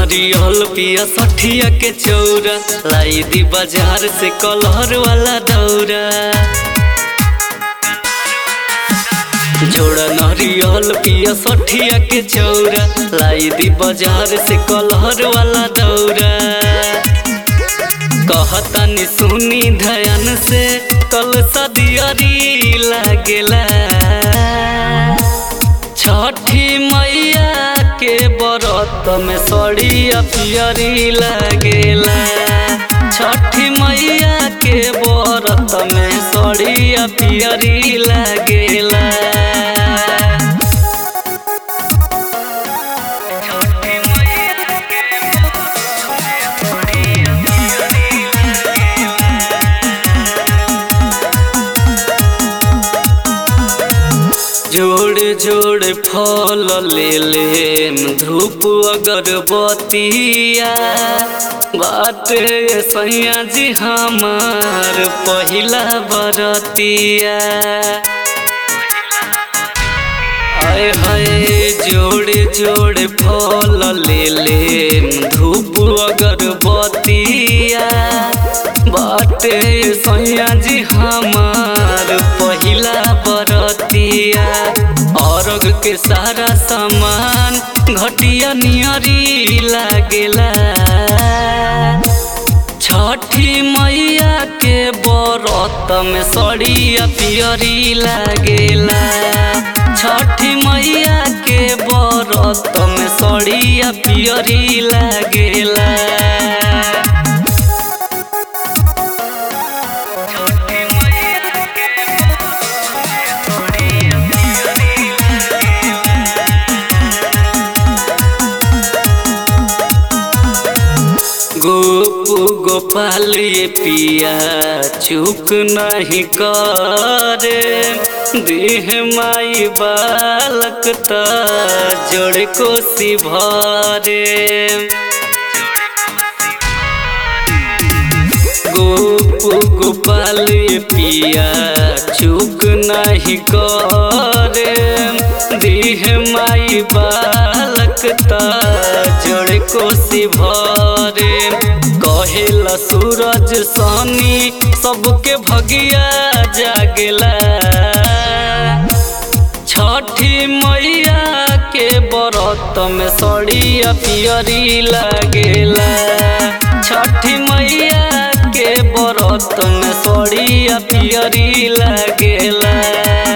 नरियल पिया सठिया के चौरा लाई दी बाजार से कलहर वाला दौरा जोड़ा नरियल पिया सठिया के चौरा लाई दी बाजार से कलहर वाला दौरा कहतानी सुनी धयान से कल सदियरी लागेला छठी मैया के बरत में सड़िया पियरी लागेला छठी मैया के बरत में सड़िया पियरी लागेला जोड़ जोड़ फल ले ले धूप अगरबत्तिया बाटे सैया जी हमार पहिला बरतिया आय हाय जोड़े जोड़े फल ले ले धूप अगरबत्तिया बाटे सैया जी हमार पहिला बरतिया अर्घ के सारा सामान घटिया नियरी लागेला छठी मैया के बरत में सड़िया पियरी लागेला छठी मैया के बरत में सड़िया पियरी लागेला गोपू गोपाल ये पिया चुप नहीं करे देह माई बालक त जोड़ कोसी भरे गोपू गोपाल ये पिया चुप नहीं करे देह माई बालक त जोड़ कोसी भरे कहेला सूरज सनी सबके भगिया जागेला छठी मैया के बरत में सड़िया पियरी लागेला छठी मैया के बरत में सड़िया पियरी लागेला